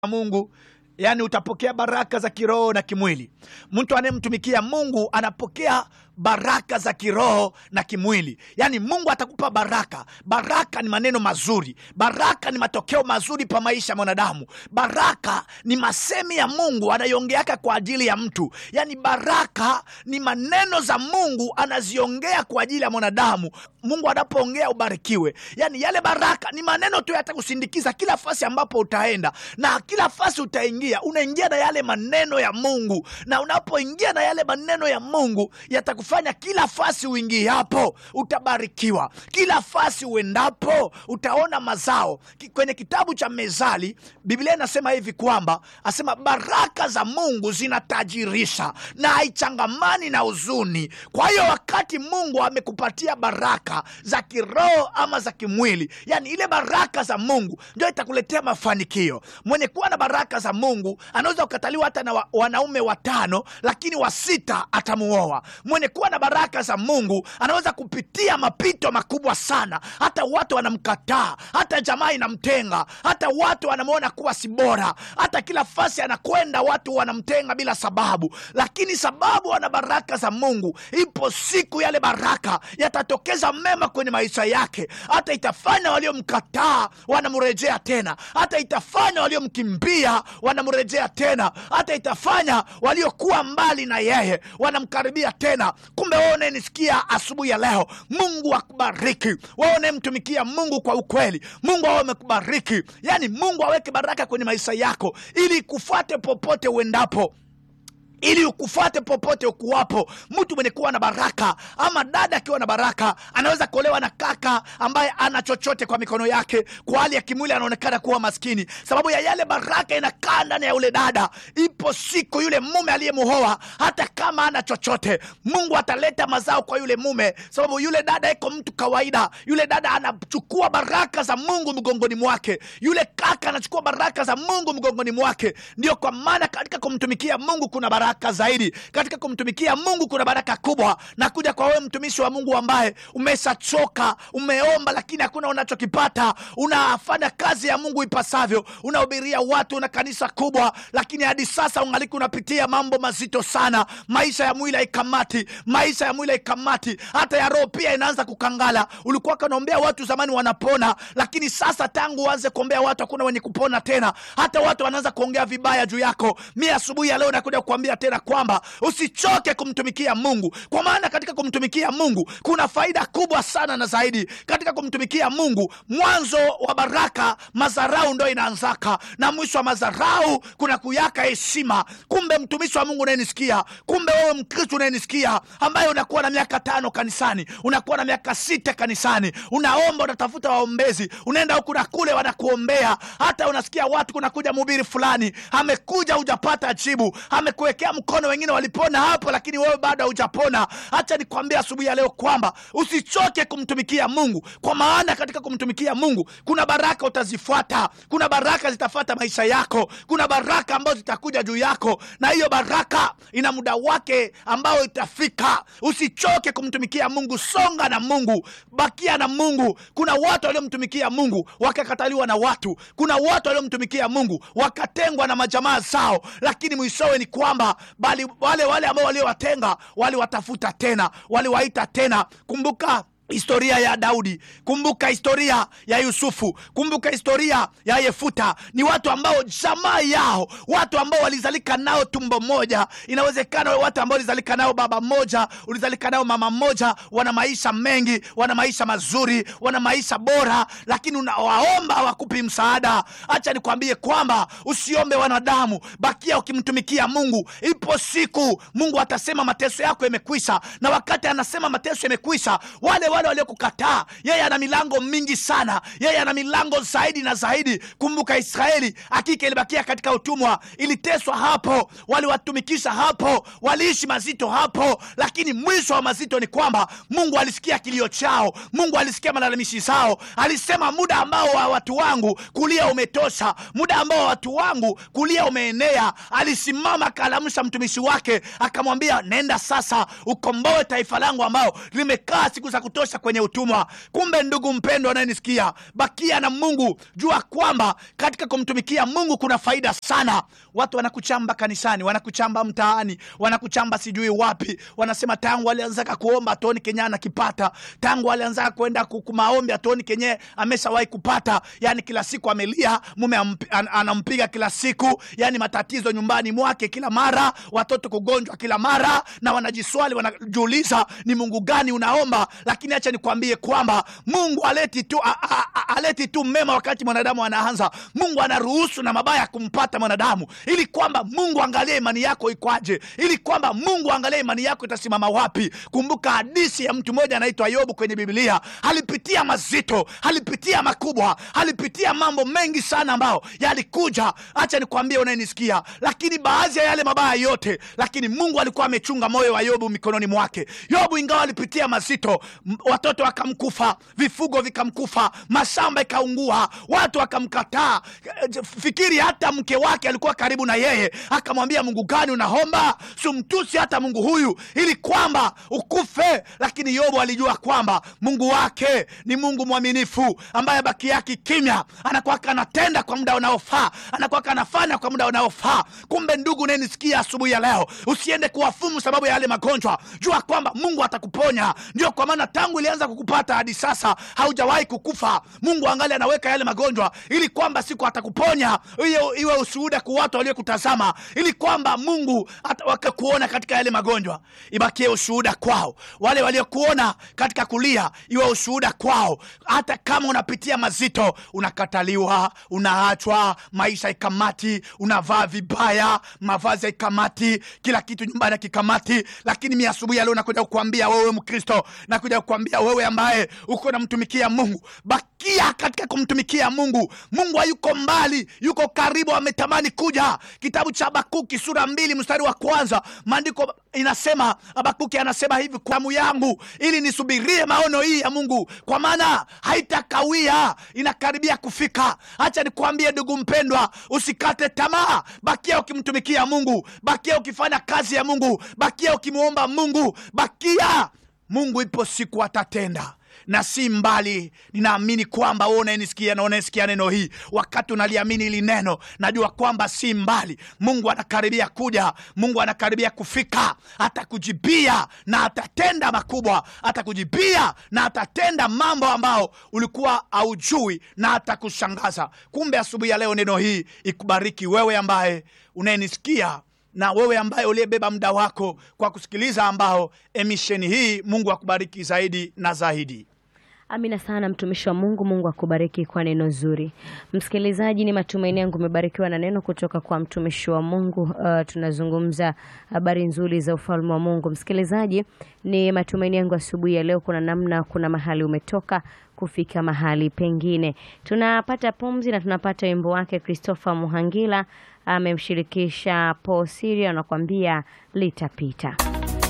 Mungu yaani utapokea baraka za kiroho na kimwili. Mtu anayemtumikia Mungu anapokea baraka za kiroho na kimwili, yaani Mungu atakupa baraka. Baraka ni maneno mazuri, baraka ni matokeo mazuri pa maisha ya mwanadamu. Baraka ni masemi ya Mungu anaiongeaka kwa ajili ya mtu, yaani baraka ni maneno za Mungu anaziongea kwa ajili ya mwanadamu. Mungu anapoongea ubarikiwe, yaani yale baraka ni maneno tu yatakusindikiza kila fasi ambapo utaenda na kila fasi utaingia, unaingia na yale maneno ya Mungu, na unapoingia na yale maneno ya Mungu yatakufanya kila fasi uingiapo utabarikiwa, kila fasi uendapo utaona mazao. Ki- Kwenye kitabu cha Mezali Biblia inasema hivi kwamba asema baraka za Mungu zinatajirisha na haichangamani na huzuni. Kwa hiyo wakati Mungu amekupatia baraka za kiroho ama za kimwili, yani ile baraka za Mungu ndio itakuletea mafanikio. Mwenye kuwa na baraka za Mungu anaweza kukataliwa hata na wa, wanaume watano, lakini wa sita atamuoa. Mwenye kuwa na baraka za Mungu anaweza kupitia mapito makubwa sana, hata watu wanamkataa, hata jamaa inamtenga, hata watu wanamwona kuwa si bora, hata kila fasi anakwenda watu wanamtenga bila sababu, lakini sababu ana baraka za Mungu, ipo siku yale baraka yatatokeza mema kwenye maisha yake, hata itafanya waliomkataa wanamrejea tena, hata itafanya waliomkimbia wanamrejea tena, hata itafanya waliokuwa mbali na yeye wanamkaribia tena. Kumbe wewe unayenisikia asubuhi ya leo, Mungu akubariki wewe unayemtumikia Mungu kwa ukweli. Mungu awe amekubariki, yaani Mungu aweke baraka kwenye maisha yako ili kufuate popote uendapo ili ukufuate popote ukuwapo. Mtu mwenye kuwa na baraka ama dada akiwa na baraka anaweza kuolewa na kaka ambaye ana chochote kwa mikono yake, kwa hali ya kimwili anaonekana kuwa maskini, sababu ya yale baraka inakaa ndani ya yule dada. Ipo siku yule mume aliyemuoa, hata kama ana chochote, Mungu ataleta mazao kwa yule mume, sababu yule dada iko mtu kawaida. Yule dada anachukua baraka za Mungu mgongoni mwake, yule kaka anachukua baraka za Mungu mgongoni mwake. Ndio kwa maana katika kumtumikia Mungu kuna baraka zaidi. Katika kumtumikia Mungu kuna baraka kubwa, na kuja kwa wewe mtumishi wa Mungu ambaye umeshachoka, umeomba lakini hakuna unachokipata, unafanya kazi ya Mungu ipasavyo, unahubiria watu na kanisa kubwa, lakini hadi sasa ungaliki unapitia mambo mazito sana. Maisha ya mwili haikamati, maisha ya mwili haikamati, hata ya roho pia inaanza kukangala. Ulikuwa kanaombea watu zamani wanapona, lakini sasa tangu uanze kuombea watu hakuna wenye kupona tena, hata watu wanaanza kuongea vibaya juu yako. Mi asubuhi ya leo nakuja kukuambia tena kwamba usichoke kumtumikia Mungu, kwa maana katika kumtumikia Mungu kuna faida kubwa sana na zaidi. Katika kumtumikia Mungu, mwanzo wa baraka madharau ndo inaanzaka, na mwisho wa madharau kuna kuyaka heshima. Kumbe mtumishi wa Mungu unayenisikia, kumbe wewe Mkristo unayenisikia, ambaye unakuwa na miaka tano kanisani, unakuwa na miaka sita kanisani, unaomba, unatafuta waombezi, unaenda huku na kule, wanakuombea. Hata unasikia watu, kunakuja mhubiri fulani amekuja, hujapata jibu, amekuwekea mkono, wengine walipona hapo, lakini wewe bado haujapona. Hacha nikwambia asubuhi ya leo kwamba usichoke kumtumikia Mungu, kwa maana katika kumtumikia Mungu kuna baraka utazifuata, kuna baraka zitafuata maisha yako, kuna baraka ambazo zitakuja juu yako, na hiyo baraka ina muda wake ambao itafika. Usichoke kumtumikia Mungu, songa na Mungu, bakia na Mungu. Kuna watu waliomtumikia Mungu wakakataliwa na watu, kuna watu waliomtumikia Mungu wakatengwa na majamaa zao, lakini mwishowe ni kwamba bali wale wale ambao waliowatenga waliwatafuta tena, waliwaita tena. Kumbuka historia ya Daudi, kumbuka historia ya Yusufu, kumbuka historia ya Yefuta. Ni watu ambao jamaa yao, watu ambao walizalika nao tumbo moja. Inawezekana watu ambao walizalika nao baba moja, ulizalika nao mama moja, wana maisha mengi, wana maisha mazuri, wana maisha bora, lakini unawaomba hawakupi msaada. Acha nikwambie kwamba usiombe wanadamu, bakia ukimtumikia Mungu. Ipo siku Mungu atasema mateso yako yamekwisha, na wakati anasema mateso yamekwisha, wale wale waliokukataa yeye ana milango mingi sana, yeye ana milango zaidi na zaidi. Kumbuka Israeli hakika ilibakia katika utumwa, iliteswa hapo, waliwatumikisha hapo, waliishi mazito hapo, lakini mwisho wa mazito ni kwamba Mungu alisikia kilio chao, Mungu alisikia malalamishi zao, alisema muda ambao wa watu wangu kulia umetosha, muda ambao wa watu wangu kulia umeenea. Alisimama akalamsha mtumishi wake akamwambia, nenda sasa ukomboe taifa langu ambao limekaa siku za kutosha kukutosa kwenye utumwa kumbe ndugu mpendwa anayenisikia bakia na mungu jua kwamba katika kumtumikia mungu kuna faida sana watu wanakuchamba kanisani wanakuchamba mtaani wanakuchamba sijui wapi wanasema tangu alianzaka kuomba atuoni kenye anakipata tangu alianzaka kwenda ku- ku- maombi atuoni kenye ameshawahi kupata yani kila siku amelia mume ampi- an, anampiga kila siku yani matatizo nyumbani mwake kila mara watoto kugonjwa kila mara na wanajiswali wanajiuliza ni mungu gani unaomba lakini acha nikwambie kwamba mungu aleti tu, a, a, a, aleti tu mema wakati mwanadamu anaanza mungu anaruhusu na mabaya kumpata mwanadamu ili kwamba mungu angalie imani yako ikwaje ili kwamba mungu angalie imani yako itasimama wapi kumbuka hadisi ya mtu mmoja anaitwa yobu kwenye biblia alipitia mazito alipitia makubwa alipitia mambo mengi sana ambayo yalikuja hacha nikwambie unayenisikia lakini baadhi ya yale mabaya yote lakini mungu alikuwa amechunga moyo wa yobu mikononi mwake yobu ingawa alipitia mazito m- watoto wakamkufa vifugo vikamkufa mashamba ikaungua watu wakamkataa Eh, fikiri hata mke wake alikuwa karibu na yeye akamwambia mungu gani unaomba sumtusi hata mungu huyu ili kwamba ukufe lakini yobu alijua kwamba mungu wake ni mungu mwaminifu ambaye baki yake kimya anakwaka anatenda kwa muda unaofaa anakwaka anafanya kwa muda unaofaa kumbe ndugu unayenisikia asubuhi ya leo usiende kuwafumu sababu ya yale magonjwa jua kwamba mungu atakuponya ndio kwa maana tangu ilianza kukupata hadi sasa haujawahi kukufa mungu angali anaweka yale magonjwa ili kwamba siku atakuponya iwe, iwe ushuhuda kwa watu waliokutazama ili kwamba mungu ata- wakakuona katika yale magonjwa ibakie ushuhuda kwao wale waliokuona katika kulia iwe ushuhuda kwao hata kama unapitia mazito unakataliwa unaachwa maisha ikamati unavaa vibaya mavazi ikamati kila kitu nyumbani kikamati lakini mi asubuhi ya leo nakuja kukuambia wewe mkristo nakuja kukuambia wewe ambaye uko namtumikia mungu bakia katika kumtumikia mungu mungu hayuko mbali yuko karibu ametamani kuja kitabu cha habakuki sura mbili mstari wa kwanza maandiko inasema habakuki anasema hivi kwa damu yangu ili nisubirie maono hii ya mungu kwa maana haitakawia inakaribia kufika hacha nikuambie ndugu mpendwa usikate tamaa bakia ukimtumikia mungu bakia ukifanya kazi ya mungu bakia ukimwomba mungu bakia mungu ipo siku atatenda na si mbali ninaamini kwamba wewe unayenisikia na unayenisikia neno hii wakati unaliamini hili neno najua kwamba si mbali mungu anakaribia kuja mungu anakaribia kufika atakujibia na atatenda makubwa atakujibia na atatenda mambo ambao ulikuwa haujui na atakushangaza kumbe asubuhi ya leo neno hii ikubariki wewe ambaye unayenisikia na wewe ambaye uliyebeba muda wako kwa kusikiliza ambao emisheni hii mungu akubariki zaidi na zaidi Amina sana mtumishi wa Mungu. Mungu akubariki kwa neno zuri. Msikilizaji, ni matumaini yangu umebarikiwa na neno kutoka kwa mtumishi wa Mungu. Uh, tunazungumza habari nzuri za ufalme wa Mungu. Msikilizaji, ni matumaini yangu asubuhi ya leo kuna namna, kuna mahali umetoka kufika mahali pengine. Tunapata pumzi na tunapata wimbo wake Christopher Muhangila amemshirikisha Paul Siria, anakuambia litapita.